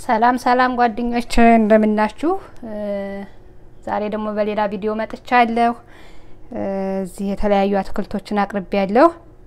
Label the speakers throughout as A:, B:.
A: ሰላም ሰላም ጓደኞች እንደምናችሁ። ዛሬ ደግሞ በሌላ ቪዲዮ መጥቻለሁ። እዚህ የተለያዩ አትክልቶችን አቅርቤ ያለሁ።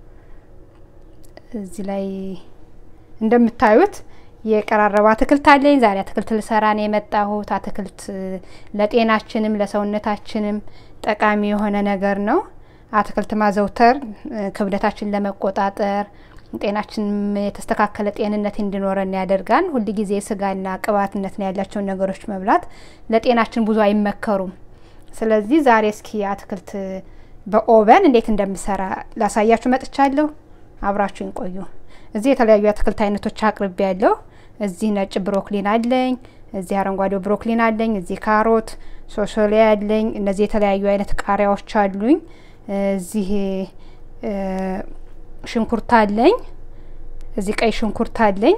A: እዚህ ላይ እንደምታዩት የቀራረበ አትክልት አለኝ። ዛሬ አትክልት ልሰራ ነው የመጣሁት። አትክልት ለጤናችንም ለሰውነታችንም ጠቃሚ የሆነ ነገር ነው። አትክልት ማዘውተር ክብደታችን ለመቆጣጠር ጤናችንም የተስተካከለ ጤንነት እንዲኖረን ያደርጋል። ሁል ጊዜ ስጋና ቅባትነት ነው ያላቸውን ነገሮች መብላት ለጤናችን ብዙ አይመከሩም። ስለዚህ ዛሬ እስኪ አትክልት በኦቨን እንዴት እንደምሰራ ላሳያችሁ መጥቻለሁ። አብራችሁኝ ቆዩ። እዚህ የተለያዩ አትክልት አይነቶች አቅርቤ ያለሁ። እዚህ ነጭ ብሮክሊን አለኝ። እዚህ አረንጓዴው ብሮክሊን አለኝ። እዚህ ካሮት፣ ሶሶሊያ አለኝ። እነዚህ የተለያዩ አይነት ቃሪያዎች አሉኝ። እዚህ ሽንኩርት አለኝ። እዚህ ቀይ ሽንኩርት አለኝ።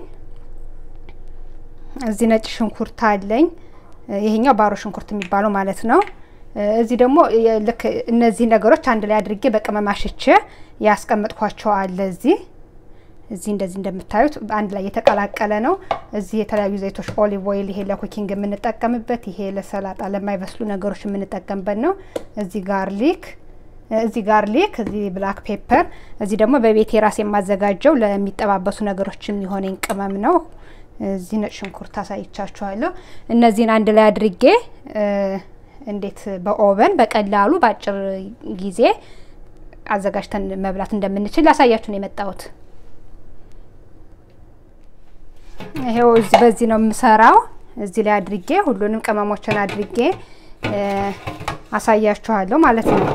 A: እዚህ ነጭ ሽንኩርት አለኝ። ይሄኛው ባሮ ሽንኩርት የሚባለው ማለት ነው። እዚህ ደግሞ ልክ እነዚህ ነገሮች አንድ ላይ አድርጌ በቅመም አሽቼ ያስቀመጥኳቸው አለ። እዚህ እዚህ እንደዚህ እንደምታዩት አንድ ላይ የተቀላቀለ ነው። እዚህ የተለያዩ ዘይቶች ኦሊቭ ኦይል፣ ይሄ ለኩኪንግ የምንጠቀምበት፣ ይሄ ለሰላጣ ለማይበስሉ ነገሮች የምንጠቀምበት ነው። እዚህ ጋርሊክ እዚህ ጋርሊክ፣ እዚህ ብላክ ፔፐር፣ እዚህ ደግሞ በቤቴ ራስ የማዘጋጀው ለሚጠባበሱ ነገሮች የሚሆነኝ ቅመም ነው። እዚህ ነጭ ሽንኩርት አሳይቻችኋለሁ። እነዚህን አንድ ላይ አድርጌ እንዴት በኦቨን በቀላሉ በአጭር ጊዜ አዘጋጅተን መብላት እንደምንችል ላሳያችሁ ነው የመጣሁት። ይሄው እዚህ በዚህ ነው የምሰራው። እዚህ ላይ አድርጌ ሁሉንም ቅመሞችን አድርጌ አሳያችኋለሁ ማለት ነው።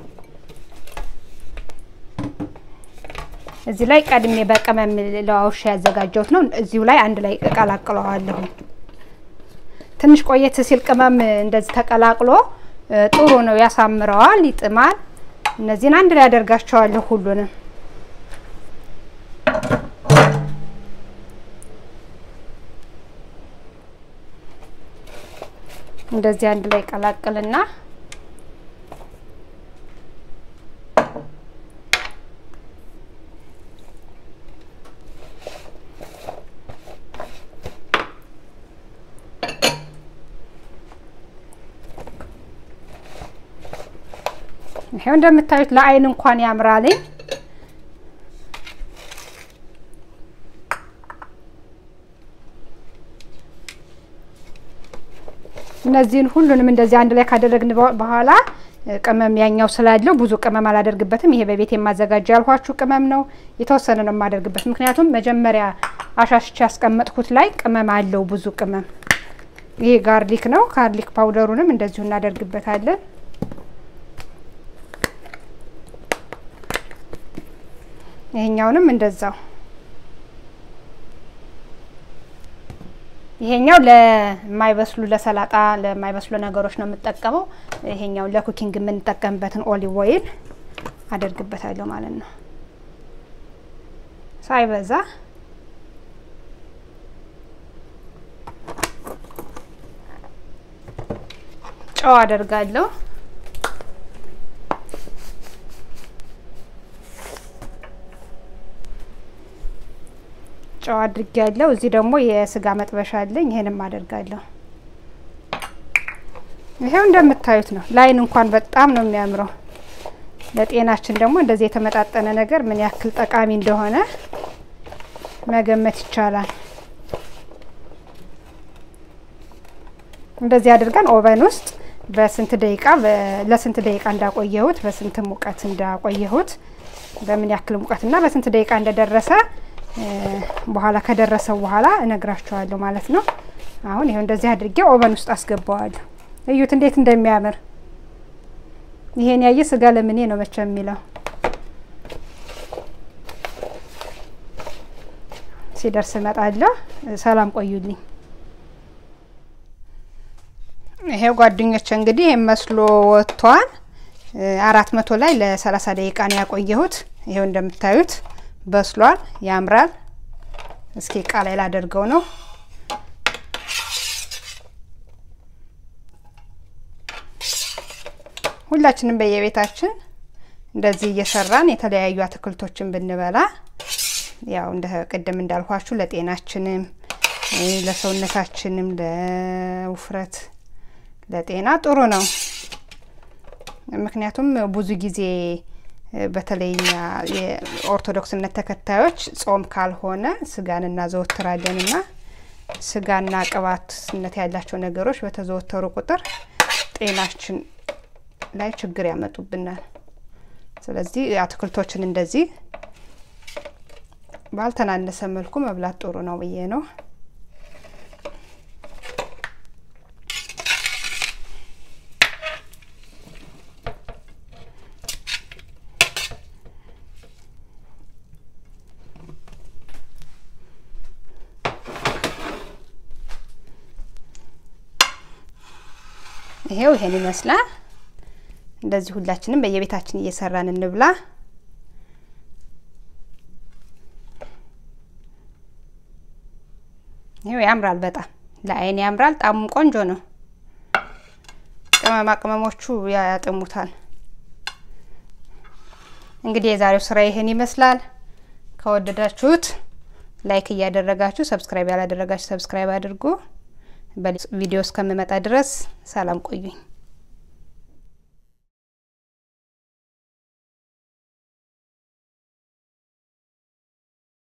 A: እዚህ ላይ ቀድሜ በቅመም ለዋውሻ ያዘጋጀሁት ነው። እዚሁ ላይ አንድ ላይ እቀላቅለዋለሁ። ትንሽ ቆየት ሲል ቅመም እንደዚህ ተቀላቅሎ ጥሩ ነው፣ ያሳምረዋል፣ ይጥማል። እነዚህን አንድ ላይ አደርጋቸዋለሁ ሁሉንም እንደዚህ አንድ ላይ ቀላቅልና ይሄው እንደምታዩት ለአይን እንኳን ያምራልኝ። እነዚህን ሁሉንም እንደዚህ አንድ ላይ ካደረግን በኋላ ቅመም ያኛው ስላለው ብዙ ቅመም አላደርግበትም። ይሄ በቤት የማዘጋጀው ያልኳችሁ ቅመም ነው። የተወሰነ ነው የማደርግበት፣ ምክንያቱም መጀመሪያ አሻሽቼ ያስቀመጥኩት ላይ ቅመም አለው ብዙ ቅመም። ይሄ ጋርሊክ ነው። ጋርሊክ ፓውደሩንም እንደዚሁ እናደርግበታለን። ይሄኛውንም እንደዛው ይሄኛው ለማይበስሉ ለሰላጣ ለማይበስሉ ነገሮች ነው የምጠቀመው። ይሄኛው ለኩኪንግ የምንጠቀምበትን ኦሊቭ ኦይል አደርግበታለሁ ማለት ነው፣ ሳይበዛ ጨው አደርጋለሁ። ጨው አድርጌያለሁ። እዚህ ደግሞ የስጋ መጥበሻ አለኝ። ይሄንም አደርጋለሁ። ይሄው እንደምታዩት ነው። ለአይን እንኳን በጣም ነው የሚያምረው። ለጤናችን ደግሞ እንደዚህ የተመጣጠነ ነገር ምን ያክል ጠቃሚ እንደሆነ መገመት ይቻላል። እንደዚህ አድርገን ኦቨን ውስጥ በስንት ደቂቃ ለስንት ደቂቃ እንዳቆየሁት በስንት ሙቀት እንዳቆየሁት በምን ያክል ሙቀትና በስንት ደቂቃ እንደደረሰ በኋላ ከደረሰው በኋላ እነግራችኋለሁ ማለት ነው። አሁን ይሄው እንደዚህ አድርጌ ኦቨን ውስጥ አስገባዋለሁ። እዩት እንዴት እንደሚያምር። ይሄን ያየ ስጋ ለምኔ ነው መቼ የሚለው። ሲደርስ እመጣለሁ። ሰላም ቆዩልኝ። ይሄው ጓደኞች እንግዲህ ይሄን መስሎ ወጥቷል። አራት መቶ ላይ ለሰላሳ ደቂቃ ነው ያቆየሁት። ይሄው እንደምታዩት በስሏል፣ ያምራል። እስኪ እቃ ላይ ላደርገው ነው። ሁላችንም በየቤታችን እንደዚህ እየሰራን የተለያዩ አትክልቶችን ብንበላ ያው እንደ ቅድም እንዳልኳችሁ ለጤናችንም ለሰውነታችንም ለውፍረት ለጤና ጥሩ ነው። ምክንያቱም ብዙ ጊዜ በተለይ እኛ የኦርቶዶክስ እምነት ተከታዮች ጾም ካልሆነ ስጋን እናዘወትራለን እና ስጋና ቅባትነት ያላቸው ነገሮች በተዘወተሩ ቁጥር ጤናችን ላይ ችግር ያመጡብናል። ስለዚህ አትክልቶችን እንደዚህ ባልተናነሰ መልኩ መብላት ጥሩ ነው ብዬ ነው። ይሄው ይሄን ይመስላል። እንደዚህ ሁላችንም በየቤታችን እየሰራን እንብላ። ይሄው ያምራል፣ በጣም ለአይን ያምራል። ጣሙም ቆንጆ ነው። ቅመማ ቅመሞቹ ያጥሙታል። እንግዲህ የዛሬው ስራ ይሄን ይመስላል። ከወደዳችሁት ላይክ እያደረጋችሁ ሰብስክራይብ ያላደረጋችሁ ሰብስክራይብ አድርጉ። በቪዲዮ እስከምመጣ ድረስ ሰላም ቆዩኝ።